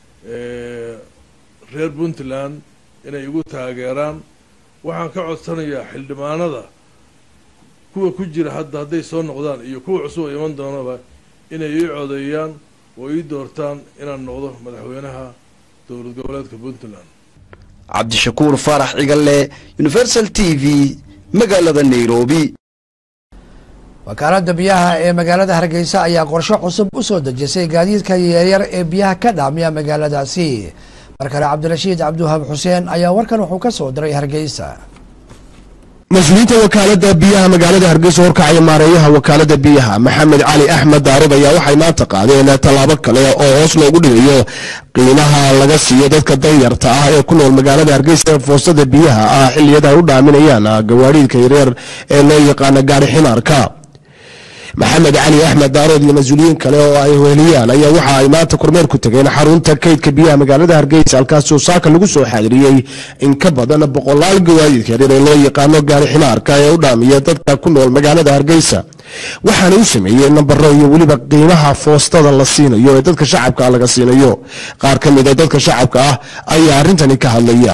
Speaker 16: reer puntland inay igu taageeraan waxaan ka codsanayaa xildhibaanada kuwa ku jira hadda hadday soo noqdaan iyo kuwa cusub oo iman doonaba inay ii codeeyaan oo ii doortaan inaan noqdo madaxweynaha dowlad goboleedka puntland
Speaker 15: cabdishakuur faarax cigalle universal t v magaalada nairobi
Speaker 1: wakaaladda biyaha ee magaalada hargeysa ayaa qorshe cusub u soo dejisay gaadiidka yaryar ee biyaha ka dhaamiya magaaladaasi markale cabdirashiid cabdiwahaab xuseen ayaa warkan wuxuu ka soo diray hargeysa
Speaker 17: mas-uuliyiinta wakaalada biyaha magaalada hargeysa horkacaya maareeyaha wakaalada biyaha maxamed cali axmed daarib ayaa waxay maanta qaadeen tallaabo kale oo hoos loogu dhigayo qiimaha laga siiyo dadka danyarta ah ee ku nool magaalada hargeysa foostada biyaha ah xilliyada ay u dhaaminayaan gawaadhiidka yaryar ee loo yaqaano gaari ximaarka maxamed cali axmed daarood iyo mas-uuliyiin kale oo ay weheliyaan ayaa waxa ay maanta kormeer ku tageen xarunta kaydka biyaha magaalada hargeysa halkaasoo saaka lagu soo xaadiriyey in ka badan boqolaal gawaadiidka yaryar ee loo yaqaano gaari ximaarka ee u dhaamiya dadka ku nool magaalada hargeysa waxaana u sameeyey nambaro iyo weliba qiimaha foostada la siinayo ee dadka shacabka ah laga siinayo qaar ka mid a dadka shacabka ah ayaa arrintani ka hadlaya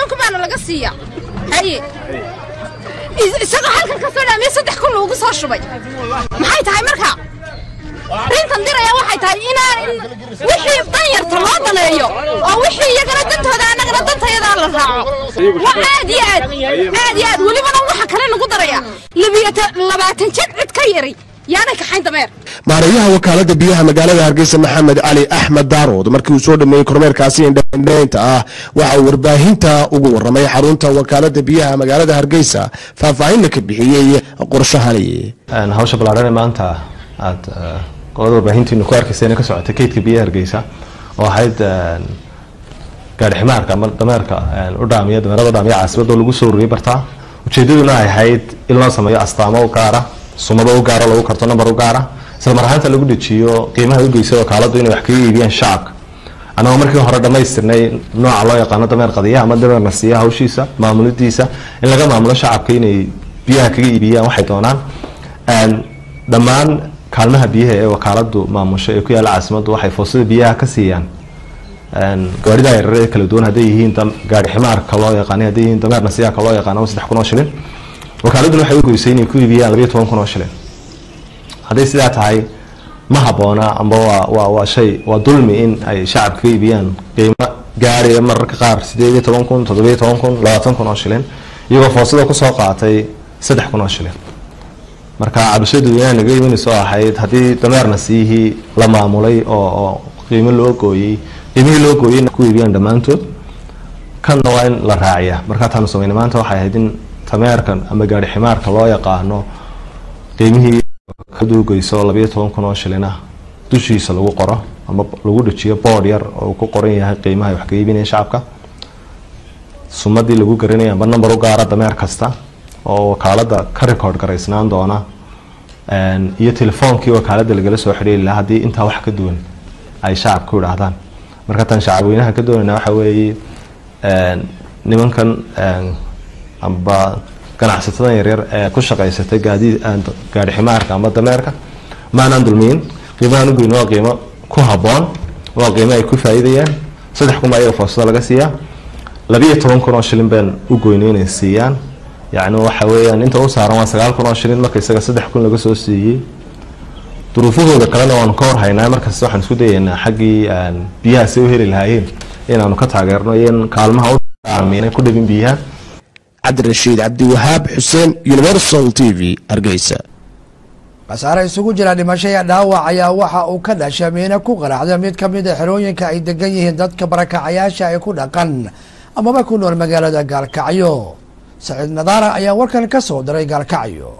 Speaker 19: isagoo halkan ka soo dhaamiya saddex kun loogu soo shubay maxay tahay marka arrintan diraya waxay tahay inaan wixii danyarta loo daneeyo oo wixii iyagana dantooda annagana dantayadaa la raaco waa aad iyo aad aad iyo aad welibana waxa kale nagu daraya labaatan jad cid ka yari yaanay kaxayn dameer
Speaker 17: maareeyaha wakaalada biyaha magaalada hargeysa maxamed cali axmed daarood markii uu soo dhameeyey kormeerkaasi indhaindhaynta ah waxa uu warbaahinta ugu waramay xarunta wakaalada biyaha magaalada hargeysa faahfaahinna ka bixiyey qorshahani
Speaker 3: hawsha ballaadhan ee maanta aad qolada warbaahintiinu ku arkayseen ka socotay kaydka biyaha hargeysa oo ahayd gaari ximaarka ama dameerka u dhaamiya dameerada u dhaamiya caasimada oo lagu soo ururiyay bartaa ujeedaduna ay ahayd in loo sameeyo astaamo u gaara sumado u gaara lagu karto number u gaara isla mar ahaanta lagu dejiyo qiimaha u geysa wakaaladu inay wax kaga iibiyaan shacabka annagoo markii hore dhammaystirnay nooca loo yaqaano dameer qadiyaha ama dameer nasiya hawshiisa maamulidiisa in laga maamulo shacabka inay biyaha kaga iibiyaan waxay doonaan dhammaan kaalmaha biyaha ee wakaaladu maamusho ee ku yaalla caasimaddu waxay foosada biyaha ka siiyaan gawaarida yaryar ee kala duwan hadday yihiin gaari ximaarka loo yaqaanay hadday yihiin dameer nasiyaaka loo yaqaano ama saddex kun oo shilin wakaaladuna waxay u goysay inay ku iibiyaan labayo toban kun oo shilin hadday sidaa tahay ma habboona amba waa waa waa shay waa dulmi in ay shacabka ka iibiyaan qiimo gaaraya mararka qaar sideed iyo toban kun toddobiyo toban kun labaatan kun oo shilin iyagoo foosada kusoo qaatay saddex kun oo shilin marka cabashadu inaa naga imanayso ahayd haddii dameer nasiyihii la maamulay oo oo qiimo loo gooyey qiimihii loo gooyey ku iibiyaan dhammaantood kanna waa in la raaciya markaa taanu sameynay maanta waxay ahayd in tameerkan ama gaari ximaarka loo yaqaano qiimihii kaduugeyso labayo toban kun oo shilina dushiisa lagu qoro ama lagu dhajiyo bood yar oo ku qoran yahay qiimaha ay wax ka iibinaya shacabka sumadii lagu garanaya amba number u gaara dameer kasta oo wakaalada ka record garaysnaan doona iyo telefoonkii wakaalada lagala soo xidhiiri lahaa haddii intaa wax ka duwan ay shacabka ku idhaahdaan marka tan shacabweynaha ka doonayna waxa weeye nimankan amba ganacsatadan yaryar ee ku shaqaysatay gaadi gaari ximaarka ama dameerka maanaan dulmiyin qiimahaan ugoyn waa qiimo ku habboon waa qiimo ay ku faa'iidayaan saddex kun baa iyaga foosada laga siiyaa labiyo toban kun oo shilin baan u goynay inay siiyaan yacni waxa weeyaan inta u saaran waa sagaal kun oo shilin marka isaga saddex kun laga soo siiyey duruufahooda kalena waanu ka warhaynaa markasta waxaan isku dayaynaa xaggii biyaha si u heli lahaayeen inaanu ka taageerno iyo in kaalmaha u aaminay ku dhabin biyaha
Speaker 17: cabdirashiid cabdiwahaab xuseen universal t v hargeysa
Speaker 1: khasaare isugu jira dhimasho iyo dhaawac ayaa waxa uu ka dhashay miina ku qaraxda mid ka mid a xerooyinka ay degan yihiin dadka barakacayaasha ay ku dhaqan amaba ku nool magaalada gaalkacyo saciid nadaara ayaa warkan ka soo diray gaalkacyo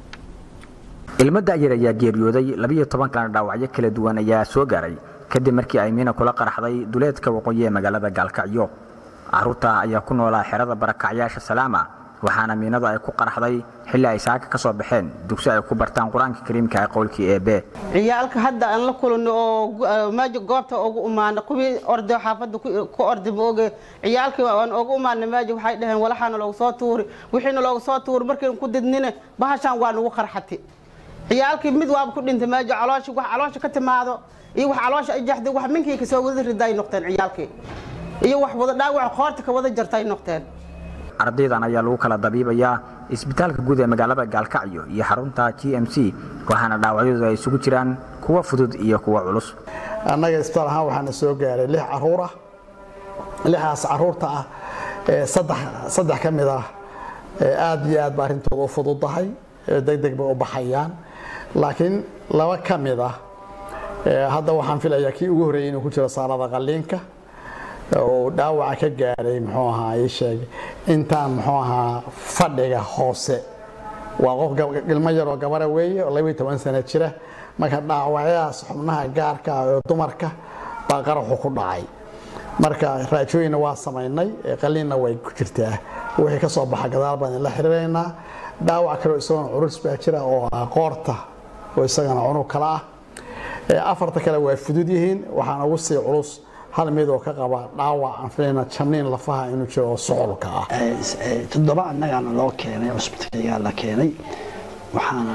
Speaker 4: ilmo da'yar ayaa geeriyooday labiyo toban kalena dhaawacyo kala duwan ayaa soo gaaray kadib markii ay miina kula qaraxday duleedka waqooyi ee magaalada gaalkacyo caruurta ayaa ku noolaa xerada barakacyaasha salaama waxaana miinadu ay ku qaraxday xilli ay saaka ka soo baxeen dugsi ay ku bartaan qur-aanka kariimka ee qowlkii eebe
Speaker 18: ciyaalka hadda aan la kulanno oo meesha goobta ugu imaana kuwii orday xaafadda ku orday maoge ciyaalkii aan ugu imaana meesha waxay dhaheen walaxaana loogu soo tuuri wixiina loogu soo tuuri markiin ku didnine bahashaan waa nagu qarxati ciyaalkii mid waaba ku dhintay meesha calooshi wax caloosha ka timaado iyo wax caloosha ay jaxday wax minkii kasoo wada riday noqdeen ciyaalkii iyo wax wada dhaawac qoorta ka wada jartay noqdeen
Speaker 4: ardaydan ayaa lagu kala dabiibayaa isbitaalka guud ee magaalada gaalkacyo iyo xarunta g m c waxaana dhaawacyadu ay isugu jiraan kuwa fudud iyo kuwa culus
Speaker 20: annaga isbitaal ahaan waxaana soo gaaray lix caruur ah lixaas caruurta ah saddex saddex ka mid ah aad iyo aad ba arrintooda u fududahay deg deg bay u baxayaan laakiin laba ka mid ah hadda waxaan filayaa kii ugu horreeyay inuu ku jiro saalada qalliinka oo dhaawaca ka gaaray muxuu ahaa ii sheeg intaan muxuu ahaa fadhiga hoose waa qof ilmo yaroo gabara weeye oo labaiyo toban sano jira marka dhaawacyadaas xubnaha gaarka ah oo dumarka baa qaraxu ku dhacay marka raajooyinna waa samaynay qaliinna way ku jirtaa wixii ka soo baxa gadaal baan la xiriiraynaa dhaawac kaleo isagona culus baa jira oo ah qoorta oo isagana cunug kale ah afarta kale waa fudud yihiin waxaana ugu sii culus hal mid oo ka qaba dhaawac aan filayna jabniin lafaha inuu jiro oo socolka ah
Speaker 21: toddoba annagaana loo keenay cusbitaalyaa la keenay waxaana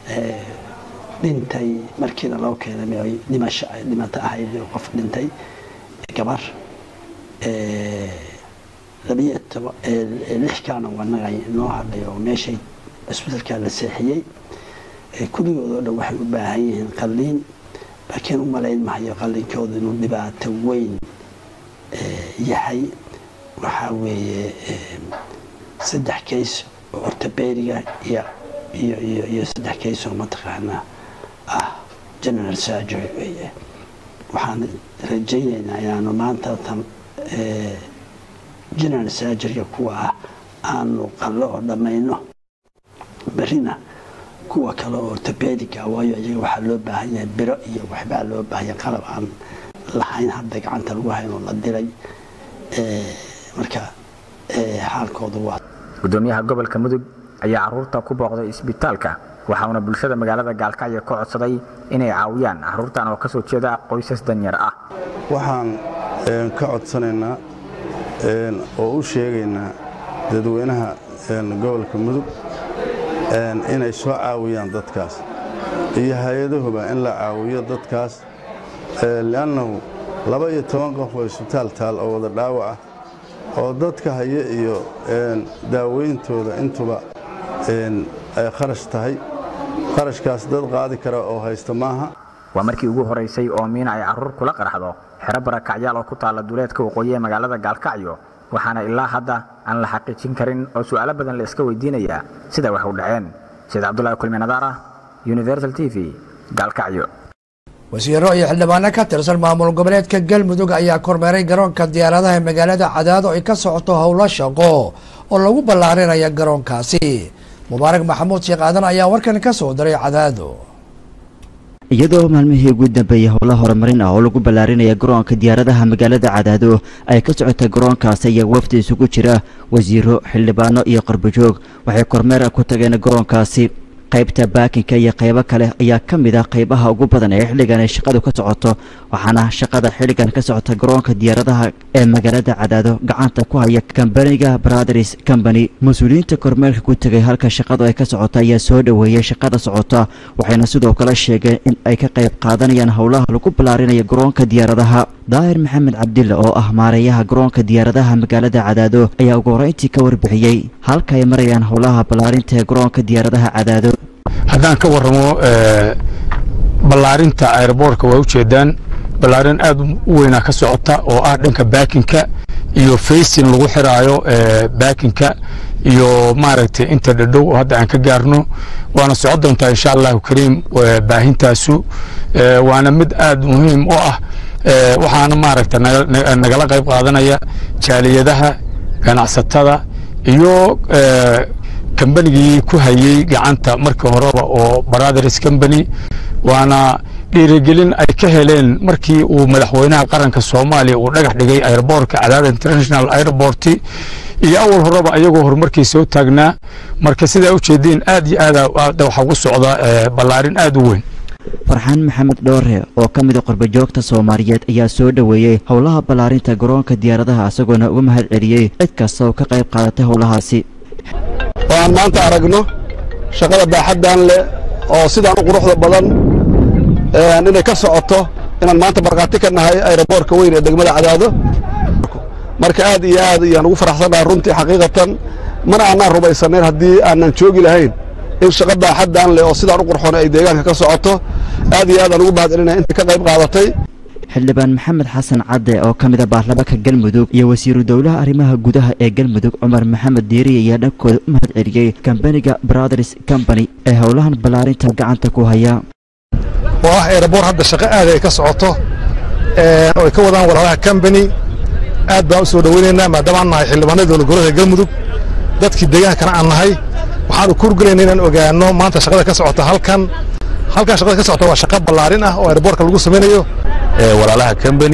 Speaker 21: dhintay markiina loo keenay dhimasho dhimato ahayd qof dhintay gabar labiyo toba lix kalena wanaga noo hadhay oo meeshay cusbitaalkaa la seexiyey kulligood oo dhan waxay u baahan yihiin qalliin laakiin u malayn mahayo qallinkooda inuu dhibaato weyn yahay waxaa weeye saddex kays oo ortobediga iyo iyo iyo iyo saddex kays oo mataqaanaa general surgery weeye waxaan rajaynaynaa inaanu maanta tan general surgeryga kuwa ah aanu qallo oo dhammayno berrina kuwa kale oo ortopedica waayo iyaga waxaa loo baahan yahay biro iyo waxbaa loo baahanya qalab aan lahayn hadda gacanta lagu hayn oo la diray marka xaalkoodu waa
Speaker 4: gudoomiyaha gobolka mudug ayaa caruurta ku booqday isbitaalka waxauna bulshada magaalada gaalkacyo ka codsaday inay caawiyaan caruurtan oo kasoo jeeda qoysas danyar ah
Speaker 2: waxaan ka codsanaynaa oo u sheegaynaa dadweynaha gobolka mudug inay soo caawiyaan dadkaas iyo hay-adahuba in la caawiyo dadkaas li'annahu laba iyo toban qof oo isbitaal taal oo wada dhaawac ah oo dadka haya iyo daaweyntooda intuba ay kharash tahay kharashkaas dad qaadi kara oo haysta maaha
Speaker 4: waa markii ugu horeysay oo miina ay caruur kula qarxdo xero barakacyaal oo ku taalla duleedka waqooyi ee magaalada gaalkacyo waxaana ilaa hadda aan la xaqiijin karin oo su'aalo badan la iska weydiinayaa sida wax u dhaceen sheed cabdulahi kulmi nadaara universal t v gaalkacyo
Speaker 1: wasiiro iyo xildhibaano ka tirsan maamul goboleedka galmudug ayaa kormeeray garoonka diyaaradaha ee magaalada cadaado ay ka socoto howlo shaqo oo lagu ballaarinaya garoonkaasi mubaarak maxamuud sheekh aadan ayaa warkan ka soo diray cadaado
Speaker 6: iyadoo maalmihii ugu dambeeyey howla horumarin ah oo lagu ballaarinaya garoonka diyaaradaha magaalada cadaado ay ka socotay garoonkaasi ayaa wafdi isugu jira wasiiro xildhibaano iyo qarbajoog waxay kormeer ku tageen garoonkaasi qaybta baakinka iyo qaybo kale ayaa ka mid ah qaybaha ugu badan ee xilligan ay shaqadu ka socoto waxaana shaqada xilligan ka socota garoonka diyaaradaha ee magaalada cadaado gacanta ku haya kambaniga brothers company mas-uuliyiinta kormeerka ku tegay halka shaqadu ay ka socota ayaa soo dhoweeyey shaqada socota waxayna sidoo kale sheegeen in ay ka qayb qaadanayaan howlaha lagu ballaarinayo garoonka diyaaradaha daahir maxamed cabdille oo ah maareeyaha garoonka diyaaradaha magaalada cadaado ayaa ugu horeyntii ka warbixiyey halka ay marayaan howlaha ballaarinta ee garoonka diyaaradaha cadaado
Speaker 7: haddaan ka warramo ballaarinta aeroboortka waa ujeedaan ballaarin aad u weynaa ka socota oo ah dhanka baakinka iyo facin lagu xiraayo baakinka iyo maaragtay inta dhadhow oo hadda aan ka gaarno waana socon doontaa insha allahu kariim baahintaasu waana mid aad muhiim u ah waxaana maaragta nagala qayb qaadanaya jaaliyadaha ganacsatada iyo kambanigii ku hayey gacanta markii horeba oo brothers company waana dhiirigelin ay ka heleen markii uu madaxweynaha qaranka soomaaliya uu dhagax dhigay airboortka cadaada international airport iyo awal horeba ayagoo horumarkii soo taagnaa marka sidaa ujeediin aad iyo aad waxaa ku socda ballaarin aad u weyn
Speaker 6: farxaan maxamed dhoore oo ka mid a qurbajoogta soomaaliyeed ayaa soo dhoweeyey howlaha ballaarinta garoonka diyaaradaha isagoona uga mahad celiyey cid kasta oo ka qayb qaadatay howlahaasi
Speaker 22: oo aan maanta aragno shaqada baaxaddan leh oo sidaan u quruxda badan inay ka socoto inaan maanta markhaati ka nahay ayroboorka weyn ee degmada cadaado marka aad iyo aad ayaan ugu faraxsanahay runtii xaqiiqatan mana aanaan rumaysanayn haddii aanan joogi lahayn in shaqa baaxaddan leh oo sidaan u qurxoon ay deegaanka ka socoto aad iyo aad aan ugu mahad celinaya inta ka qayb qaadatay
Speaker 6: xildhibaan maxamed xasan cadde oo ka mid a baarlamaanka galmudug iyo wasiiru dowlaha arrimaha gudaha ee galmudug cumar maxamed diiri ayaa dhankooda u mahad celiyey kambaniga brothers company ee howlahan ballaarinta gacanta ku haya
Speaker 23: oo ah eeraboor hadda shaqo aad ay ka socoto oo ay ka wadaan walaalaha company aad baan u soo dhoweynaynaa maadaama aan nahay xildhibaanada dowlad goboleedka galmudug dadkii deegaankana aan nahay waxaanu kurgelayna inaan ogaano maanta shaqada ka socota halkan halkan shaqada ka socota waa shaqo ballaarin ah oo aeroboortka lagu samaynayo
Speaker 24: walaalaha company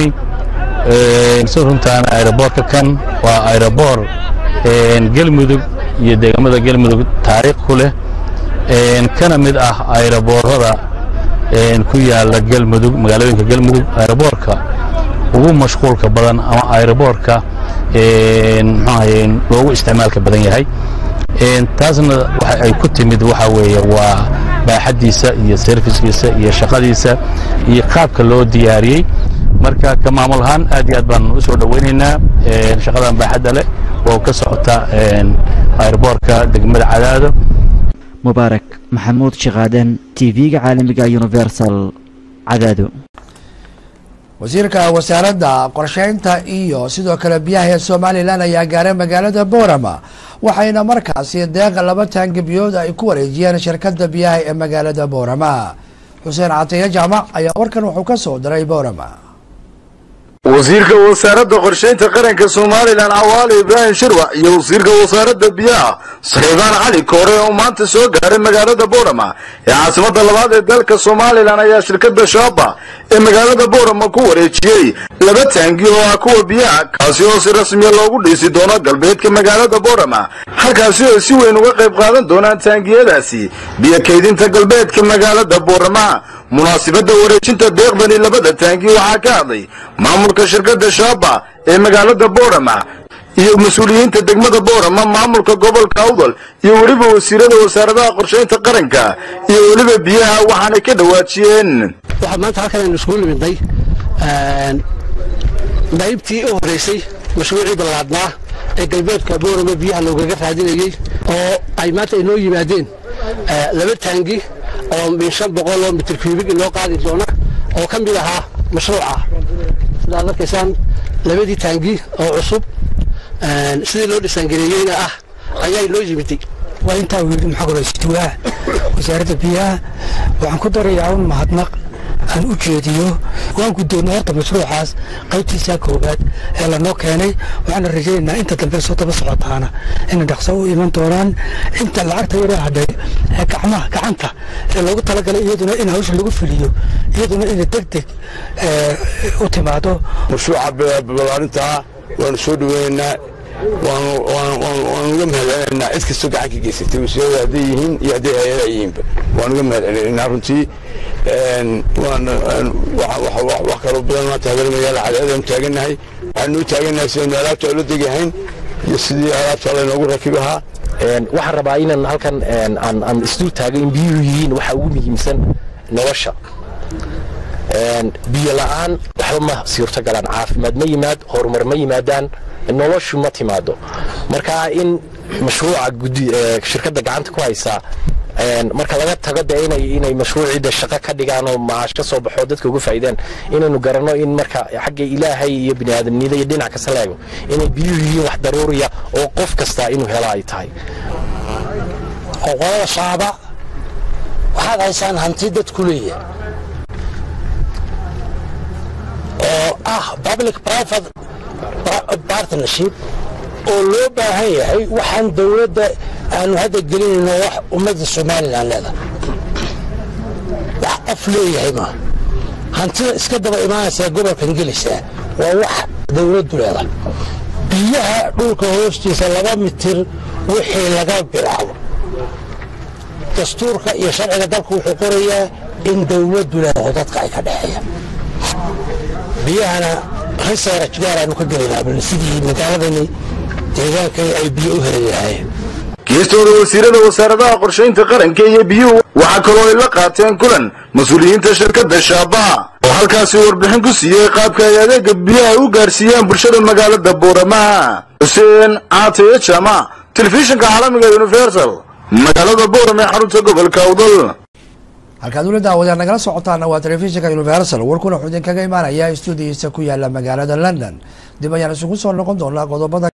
Speaker 24: si runtaana aeroboortka kan waa aeroboor galmudug iyo deegaamada galmudug taariikh ku leh kana mid ah aeroboorada ku yaala galmudug magaalooyinka galmudug aeroboorka ugu mashquulka badan ama aeroboorka mxuahaye loogu isticmaalka badan yahay taasna waxa ay ku timid waxa weeye waa baaxaddiisa iyo serviskiisa iyo shaqadiisa iyo qaabka loo diyaariyey marka ka maamul ahaan aad iyo aad baan u soo dhoweynaynaa shaqadan baaxadda leh oo ka socota aeroboorka degmada cadaado
Speaker 6: mubaarak maxamuud shaqaaden tv-ga caalamiga universal cadaado
Speaker 1: wasiirka wasaaradda qorsheynta iyo sidoo kale biyaha ee somalilan ayaa gaaray magaalada boorama waxayna markaasi deeqa laba taangibiyood ay ku wareejiyeen shirkadda biyaha ee magaalada boorama xuseen catiye jaamac ayaa warkan wuxuu ka soo diray boorama
Speaker 5: wasiirka wasaaradda qorshaynta qaranka somalilan cawaali ibraahim shirwac iyo wasiirka wasaaradda biyaha saxiibaan cali koore oo maanta soo gaaray magaalada boorama ee caasimadda labaad ee dalka somalilan ayaa shirkadda shaaba ee magaalada boorama ku wareejiyey laba taangi oo ah kuwa biyaha kaasi oo si rasmiya loogu dhiisi doono galbeedka magaalada boorama halkaasi oo ay si weyn uga qayb qaadan doonaan taangiyadaasi biyo kaydinta galbeedka magaalada boorama munaasibadda wareejinta deeqdani labada taangi waxaa ka hadlay maamulka shirkadda shaaba ee magaalada boorama iyo mas-uuliyiinta degmada boorama maamulka gobolka awdal iyo weliba wasiirada wasaaradaha qorshaynta qaranka iyo weliba biyaha waxaanay ka dhawaajiyeen
Speaker 9: waxaa maanta halkan aynu iskugu nimidnay qaybtii u horeysay mashruucii ballaadnaa ee galbeedka boorama biyaha loogaga raadinayey oo ay maanta inoo yimaadeen laba taangi oo min shan boqol oo mitir kuubig inoo qaadi doona oo ka mid ahaa mashruuca sidaad arkaysaan labadii taangi oo cusub sidii loo dhisaangareeyeyna ah ayaa inoo yimiday
Speaker 11: waa intaa wiili maxaa koraystuwaa wasaaradda biyaha waxaan ku darayaa un mahadnaq aan u jeediyo waan guddoonnay horta mashruucaas qaybtiisaa koowaad ee lanoo keenay waxaana rajaynaynaa inta dambe soo daba socotaana inay dhaqso u iman doonaan inta lacagta yaroo hadhay ee gacmaha gacanta ee loogu talagalay iyaduna in hawsha lagu fuliyo iyaduna inay deg deg u timaado
Speaker 22: mashruuca ballaarintaa waanu soo dhaweynaynaa waanu uga mahadcelinaynaa cid kastoo gacan ka geysatay wasiirada hadday yihiin iyo hadday hay-adaha yihiinba waan uga mahadcelinaynaa runtii wax kaloo badan maanta habeen magaala cadceedanu taagannahay waxaanu u taagannahay sidaynu alaabta ula degahayn iyo sidii alaabta laynoogu rakib ahaa
Speaker 12: waxaan rabaa inaan halkan aan isdul taago in biyuhu yihiin waxa ugu muhiimsan nolosha biyo la'aan waxba ma suurto galaan caafimaad ma yimaad horumar ma yimaadaan noloshu ma timaado marka in mashruuca shirkadda gacanta ku haysaa marka laga tago de inay inay mashruuciida shaqo ka dhigaan oo maash ka soo baxo dadka uga faa'iidaan inaynu garanno in marka xagga ilaahay iyo bini'aadanimada iyo dhinac kasta la eego inay biyuhu yihiin wax daruuriya oo qof kasta inuu helo ay tahay
Speaker 9: qolada shaaba waxaad haysaan hanti dadku leeyahay oo ah public private partnership oo loo baahan yahay waxaan dowladda aanu hadda gelinayno wax ummadda somalilan leedahay wax qof leeyahay ma hantida iska daba imaanaysaa gobolkan gelaysaa waa wax dowladdu leedahay biyaha dhulka hoostiisa laba mitir wixii laga bilaabo dastuurka iyo sharciga dalka wuxuu qorayaa in dowladdu leedaho dadka ay ka dhexeeyaan biyahana research gaaraanu ka gelaynaa bal sidii magaaladani deegaankani ay biyo u heli lahaayeen
Speaker 5: geestooda wasiirada wasaaradaha qorshaynta qaranka iyo biyuhu waxaa kaloo ay la qaateen kulan mas-uuliyiinta shirkadda shaabaha oo halkaasi warbixin ku siiyey qaabka ay adeega biyaha u gaarsiiyaan bulshada magaalada booramaha xuseen caataye jaamac telefishinka caalamiga universal magaalada boorame ee xarunta gobolka awdal
Speaker 1: halkaad ula daawadaan nagala socotaana waa telefishinka universal warkuna wuxuu idinkaga imaanayaa stuudiyiisa ku yaala magaalada london dib ayaan isugu soo noqon doonaa qodobada